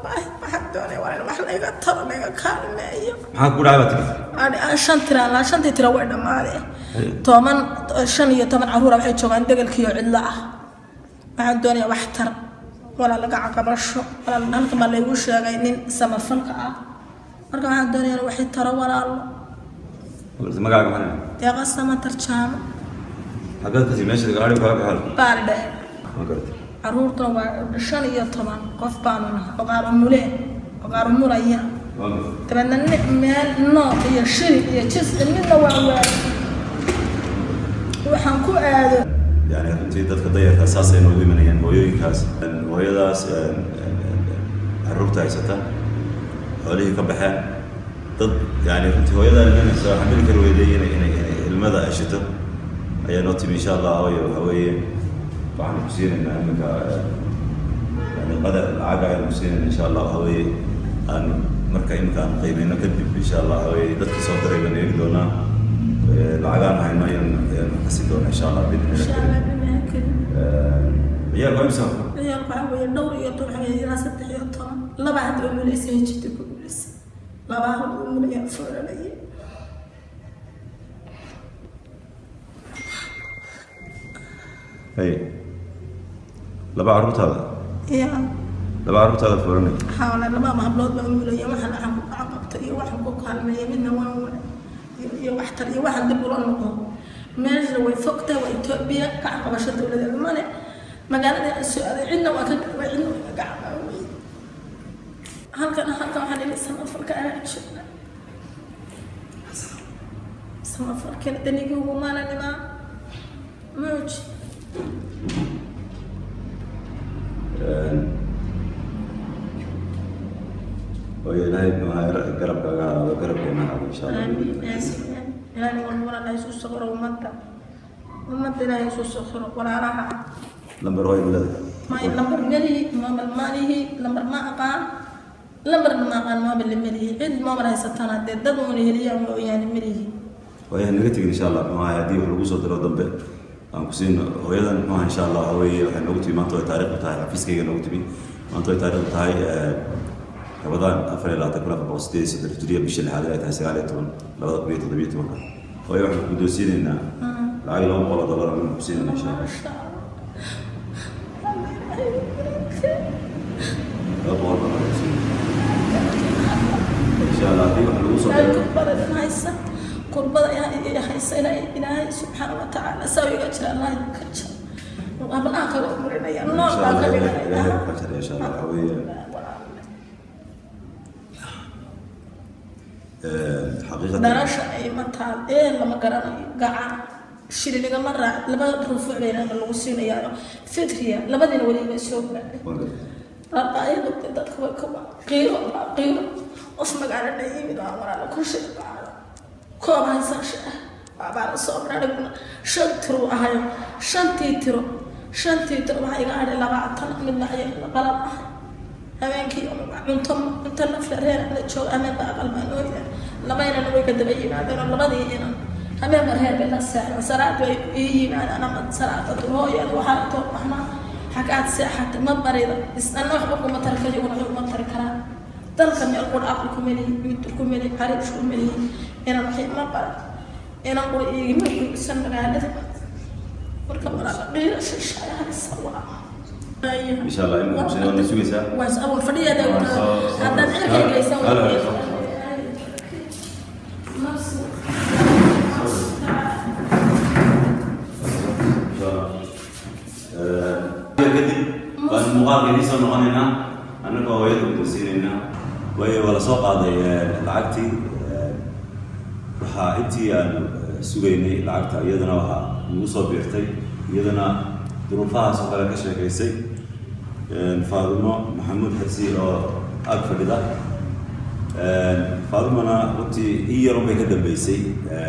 baahi waxaan doonaya waa in wax layga taro layga kaalmeeyo maxaa ku dhacay baa tiri ani aan shan tira laa shantii tira way dhammaadeen toban shan iyo toban caruura waxay joogaan degelkiiyo cidlo ah waxaan doonaya wax tar walaa laga caqabasho walaa halkan baa laygu sheegay nin samafalka ah marka waxaan doonaya in waxay taro walaalo magaaga maxaa deeqa sama tarjaamo xaggeed kasi meesha gaari kaaga baxal baari dhehe ma garatay caruurtuna waa shan iyo toban qof baanu nahay oqaaro mule oqaaro mulaya waa garatay dabeedna nin meel nooc iyo shiri iyo jis midna waa waay waxaan ku aado yani runtii dadka dayarka saasay noogu imanayaan hooyooyinkaas hooyadaas caruurta haysata xoolihii ka baxeen dad yani runtii hooyadaa imanaysa xamili kari weyday inay inay inay ilmada ashito ayaa noo timi insha allah hooyo waxa weeye waxaan ku siinaynaa iminka yani qadar lacag ayaan ku siinayna insha allah waxa weeye aan marka iminka aan qiimeyno kadib insha allah waxa weeye dadkii soo diray baan eegi doonaa lacagaan hayno ayaan ayaan kasi doonaa insha allah bidni insha allah bilahi karim ciyaal waa imisa ciyaal waxaa weeye dhowr iyo toban ilaa saddex iyo toban laba hadda oo muleysay jirta ku muleysay laba hal oo mulaya foolanaya hay laba carruurtaada ya laba carruurtaada furanay xawla laba hablood baa mulaya waxaan waxaan ku gacan qabta iyo waxaan ku kaalmeeya midna waan wa iyo- iyo waxtar iyo waxaan dib ula noqo meesha way fogtahay waa etoobiya gacan qabasho dowladeeda male magaalada aan soo aaday cidna waa ka waa cidna waa ka gacan qaawey halkan halkan waxaan dhihi samafalka anaa jooga samafalkana danigii ugu maalanimaa mauji hooyo ilaahay muxuu ahaa garabkaaga ahaado garabkeena ahaado insha allah آمين آمين إلهي والمرة لا يسوس صغر ومدة ومدة لا يسوس صغر ولا راحة lambar hooyo bulada ما لمبر ملي ما بالمالي لمبر ما أقان لمبر ما أقان ما بالملي عد ما بلا يستانا دد دد من هليا يعني ملي hooyo naga tegin insha allah muxuu ahaa haddii wax lagu soo diro dambe aan ku siino hooyadan muxuu ahaa insha allah waxa weeye waxay noogu timi maanta way taariikhdu tahay xafiiskayga noogu timi maanta way taariikhdu tahay rabadaan afar iyo labaatan kun afar boqol sideed iyo soddon hijriya bishii lixaad ay tahay sagaal iyo toban labada kun iyo toddobiyo tobanka hooyo waxaan ku doosiinaynaa lacag laba boqol oo dollar aan ku siinayna insha allah laba boqol baan ku siinayna insha allah haddii wax lagu soo diro كربلاء هايسا كربلاء هايسا إلهي إلهي سبحانه وتعالى سوي أجر الله يكتشف وقبل آخر أمرنا يا إن نور شاء الله آخر إلهي إلهي يكتشف إن شاء الله هوية حقيقة darasha ay mataan ee lama garanayo gacan shiriniga ma raac laba rufuuc bayna lagu siinayaa fitriya labadiina weliba soo gaadhay raqaayadu dadka way ka qiiro qiiro qof magaalada yimid waa walaala ku shirbaado koob haysasha ah waabaa la soo mararigna shan tiro ahayo shantii tiro shantii tiro waxaa iga adhay labaatan midna ayay qalab ahay habeenkii cunto cunto nafla reer la jooga habeenba aqal baa noo yahay labaynana way ka daba yimaadeen oo labadii inan habeenba reer bay la seexdeen salaad bay ii yimaadeen ama salaada duhooyan waxaa too waxmaa xagaad seexata ma barida isna waxba kuma tari kara iyaguna waxba kuma tari karaan dalka meel qur aqli ku melihi mid ku melihi xariish ku melihi inan waxay ma bara inan qura iigima guysan magaalada marka walaala qiira shishaaya haysa waa إن شاء الله إنكم سنة نسويسها waas awal fadhiyaada haddaad cirka geysan Halo. إن شاء الله kadib baan muuqaalka idiin soo noqonaynaa annagoo hooyada guddoonsiinaynaa way wala soo qaaday lacagtii waxaa intii aan sugaynay lacagta iyadana waxaa nagu soo biirtay iyadana duruufahaas oo kale ka sheekaysay faadimo maxamuud xirsi oo ag fadhida faadimona runtii in yarun bay ka dambeysay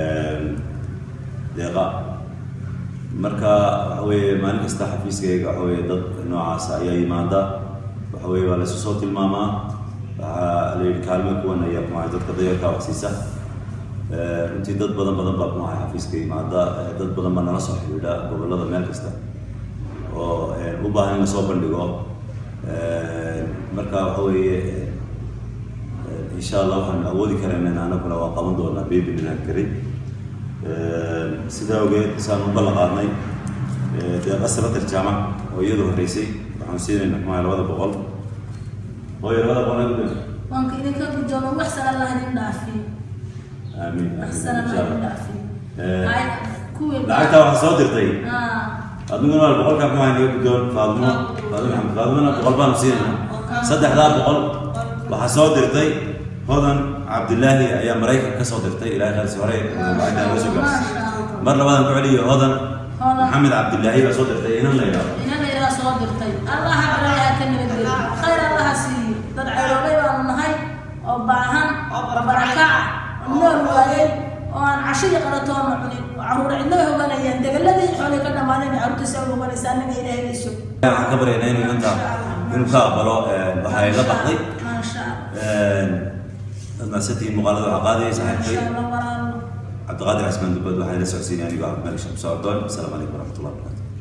deeqa marka waxa weeye maalin kasta xafiiskayga waxa weeye dad noocaas ayaa yimaada waxa weeye waa laysu soo tilmaamaa waxaa la yidhi kaalmo kuwan ayaa kumahay dadka dayarka wax siisa runtii dad badan badan baa kumahay xafiiska yimaada dad badan baa nala soo xidhiidha gobollada meel kasta oo u baahan in lasoo bandhigo marka marka waxa weeye insha allah waxaan awoodi karayna anaguna waa qaban doonaa babynilah karin sidaa ogeed saan u ballan qaadnay deeqa sabatar jaamac oo iyadu horeysay waxaan siinayna maxaa labada boqol hooyo labada boqol ee gudda waanka idinka gudoomo wax sana allah idin dhaafiyo amiin wax amiin sana insha allah idin allah dhaafiyo Eh, Hay, kuwii lacagtaa waxaa soo dirtay Ah, aduguna waa boqolkaa maxaa inaga guddoon faadmo faadmo maxamed faadmona boqol baanu siinayna saddexdaa boqol waxaa soo dirtay hodan cabdilaahi ayaa maraykan ka soo dirtay ilaahay khalis hore lacagtaa noo soo gaarsiisay Masha Allah. mar labadan ku celiyo hodan Hodan. maxamed cabdilaahi baa soo dirtay inan la yidhaahdo inan layidhaha soo dirtay allaha balayaha ka nabadgeliyo khayr allaha siiyo dad ceroobay baanu nahay oo baahan oo barakaca oo nool waayey oo aan cashadii qalatoona cunin oo caruur cidlay hoganayaan degaladii xoolay ka dhammaaneen caruurtiisa u hoganaysa annaga ilaahay bay sug waxaan ka baryaynaa inuu inta inuu ka aqbalo waxa ay la baxday maasha allah dad maasantihiin muuqaalada waxaa qaadayay saaxiibkay maasha allah walaalo cabdiqaadir casmaan dubad waxaan la socodsiinaya anigoo cabdimalik shamsu abdoon asalaamu calaykum waraxmatullahi wabarakatu